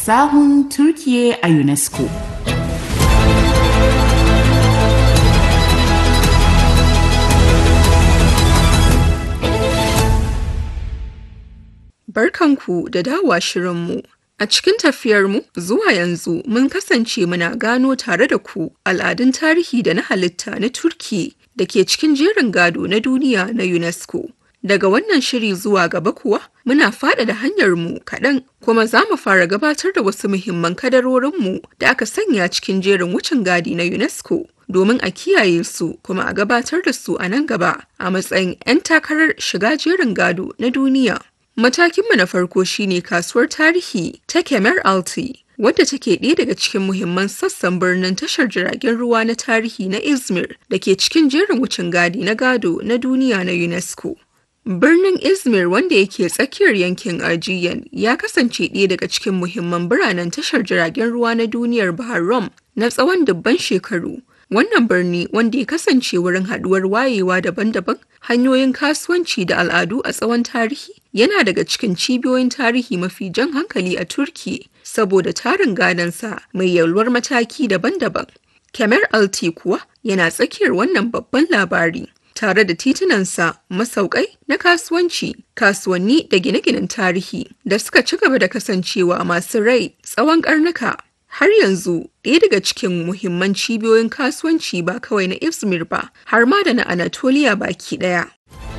sahun Turkiye a UNESCO. Barkanku da dawowa shirinmu. A cikin tafiyarmu zuwa yanzu mun kasance muna gano tare da ku al'adun tarihi da na halitta na Turki da ke cikin jerin gado na duniya na UNESCO. Daga wannan shiri zuwa gaba kuwa muna faɗaɗa hanyarmu kaɗan kuma za mu fara gabatar da wasu muhimman kadarorinmu da aka sanya cikin jerin wucin gadi na UNESCO domin a kiyaye su kuma a gabatar da su a nan gaba a matsayin 'yan takarar shiga jerin gado na duniya. Matakinmu na farko shine kasuwar tarihi ta Kemer Alti, wadda take ɗaya daga cikin muhimman sassan birnin tashar jiragen ruwa na tarihi na Izmir da ke cikin jerin wucin gadi na gado na duniya na UNESCO. Birnin Izmir wanda yake tsakiyar yankin Aegean ya kasance ɗaya daga cikin muhimman biranen tashar jiragen ruwa na duniyar Bahar Rum na tsawon dubban shekaru. Wannan birni wanda ya kasance wurin haɗuwar wayewa daban-daban, hanyoyin kasuwanci da al'adu a tsawon tarihi, yana daga cikin cibiyoyin tarihi mafi jan hankali a Turki saboda tarin gadonsa mai yalwar mataki daban-daban. Kemer Alti kuwa yana tsakiyar wannan babban labari. Tare da titunansa masaukai na kasuwanci, kasuwanni da gine-ginen tarihi da suka ci gaba da kasancewa masu rai tsawon karnuka. Har yanzu ɗaya daga cikin muhimman cibiyoyin kasuwanci ba kawai na Izmir ba, har ma da na Anatolia baki ɗaya.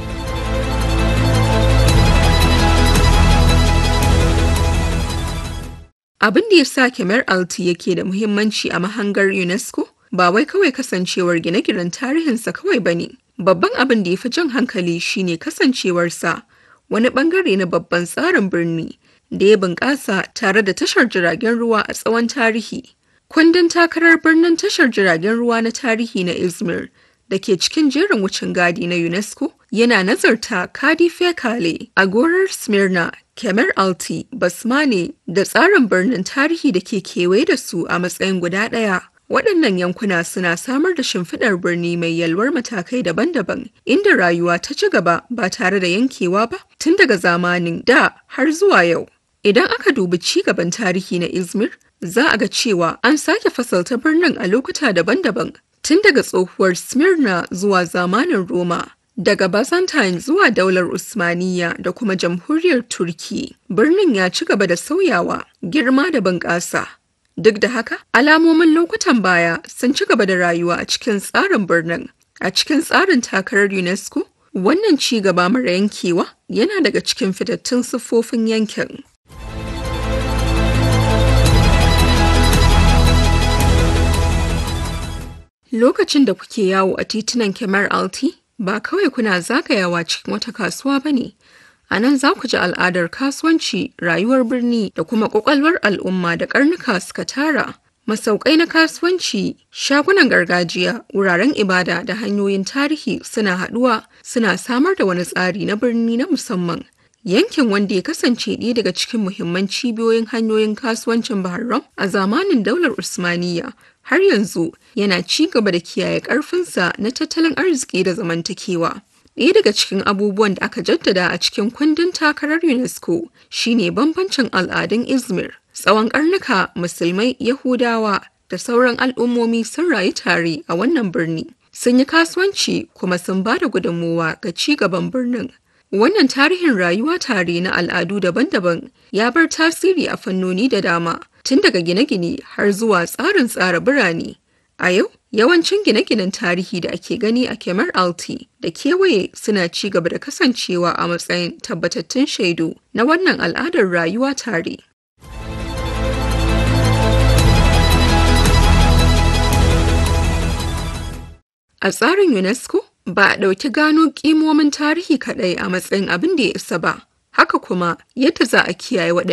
Abin da ya sa Kemer Alti yake da muhimmanci a mahangar UNESCO ba wai kawai kasancewar gine-ginen tarihinsa kawai ba ne. Babban abin da ya fi jan hankali shine kasancewarsa wani bangare na babban tsarin birni da ya bunƙasa tare da tashar jiragen ruwa a tsawon tarihi. Kundin takarar birnin tashar jiragen ruwa na tarihi na Izmir da ke cikin jerin wucin gadi na UNESCO yana nazarta Kadife Kale, Agorar Smyrna, Kemer Alti, Basmane da tsarin birnin tarihi da ke kewaye da su a matsayin guda ɗaya. Waɗannan yankuna suna samar da shimfiɗar birni mai yalwar matakai daban-daban, inda rayuwa ta ci gaba ba tare da yankewa ba tun daga zamanin da har zuwa yau. Idan aka dubi ci gaban tarihi na Izmir, za a ga cewa an sake fasalta birnin a lokuta daban-daban, tun daga tsohuwar Smyrna zuwa zamanin Roma. Daga Byzantine zuwa daular Usmaniya da kuma jamhuriyar Turki, birnin ya ci gaba da sauyawa, girma da bunƙasa. Duk da haka, alamomin lokutan baya sun ci gaba da rayuwa a cikin tsarin birnin. A cikin tsarin takarar UNESCO, wannan ci gaba mara yankewa yana daga cikin fitattun siffofin yankin. Lokacin da kuke yawo a titunan Kemar Alti, ba kawai kuna zagayawa cikin wata kasuwa ba ne. A nan za ku ji al'adar kasuwanci, rayuwar birni da kuma ƙwaƙwalwar al'umma da ƙarnuka suka tara. Masaukai na kasuwanci, shagunan gargajiya, wuraren ibada da hanyoyin tarihi suna haɗuwa suna samar da wani tsari na birni na musamman. Yankin wanda ya kasance ɗaya daga cikin muhimman cibiyoyin hanyoyin kasuwancin Bahrain a zamanin daular Usmaniyya har yanzu yana ci gaba da kiyaye ƙarfinsa na tattalin arziki da zamantakewa. Ɗaya daga cikin abubuwan da aka jaddada a cikin kundin takarar UNESCO shine bambancin al'adun Izmir. Tsawon ƙarnuka Musulmai, Yahudawa da sauran al'ummomi sun rayu tare a wannan birni. Sun yi kasuwanci kuma sun ba da gudunmowa ga ci gaban birnin. Wannan tarihin rayuwa tare na al'adu daban-daban ya bar tasiri a fannoni da dama, tun daga gine-gine har zuwa tsarin tsara birane. A yau, yawancin gine-ginen tarihi da ake gani a Kemar Alti da kewaye suna ci gaba da kasancewa a matsayin tabbatattun shaidu na wannan al'adar rayuwa tare. A tsarin UNESCO, ba a ɗauki gano ƙimomin tarihi kaɗai a matsayin abin da ya isa ba, haka kuma yadda za a kiyaye waɗannan